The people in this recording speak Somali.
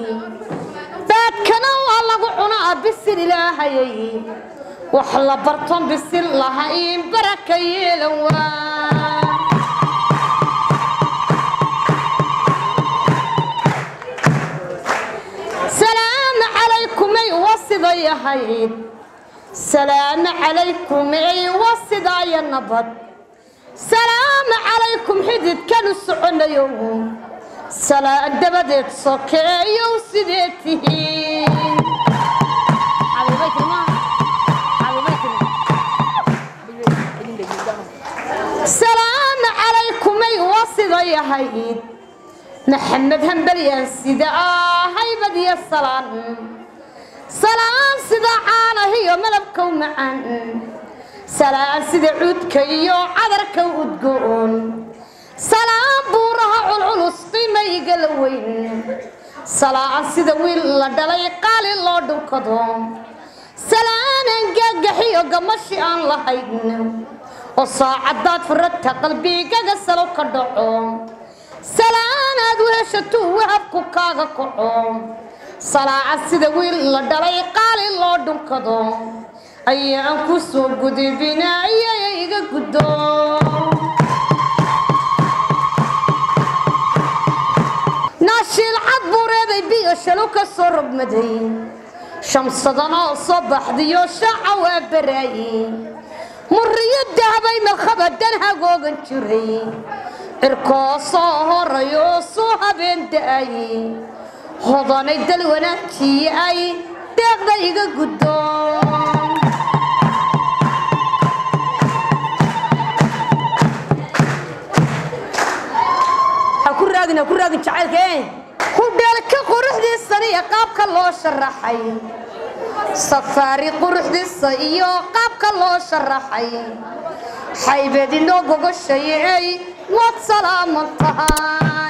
baadkana waa lagu cunaa bisil ilaahayay wax la barton bisil lahayn baraka yeelan waa salaamu calaykumay waa siday ahayd salaamu calaykumay waa sidaaya nabad salaamu calaykum xididkanu soconayo salaan dabadeed sokeeyow sidee tihiin salaamu calaykumay waa siday ahayd maxamed hambalyaan sida ahaybad iyo salaan salaan sida caanahiyo malabkow macaan salaan sida cuudka iyo cadarka udgoon salaan buuraha culculus qiimayga la weyn salaan sida wiil la dhalay qaali loo dhunkado salaanan gaagaxiyo gamashi aan lahayn oo saacadaad furata qalbigaga salo ka dhaco salaanaad weheshatuu wahabku kaaga kaco salaacad sida wiil la dhalay qaali loo dhunkado ayaan ku soo gudubinayay iga guddo naashiil cad buureeday biyo shalo ka soo rogmaday shamsadanoo soo baxdiyo shaaca waa baraaye murriyo dahabay malkhabadan hagoogan jiray cirkoo soo horayoo soo habeen da'ay hodanay dal wanaagtii ay deeqda iga guddo ku raagin ha ku raagin jacaylka hudheelka quruxdiisana iyo qaabka loo sharaxay safaari quruxdiisa iyo qaabka loo sharaxay xaybed inoo gogoshay ey waad salaaman tahay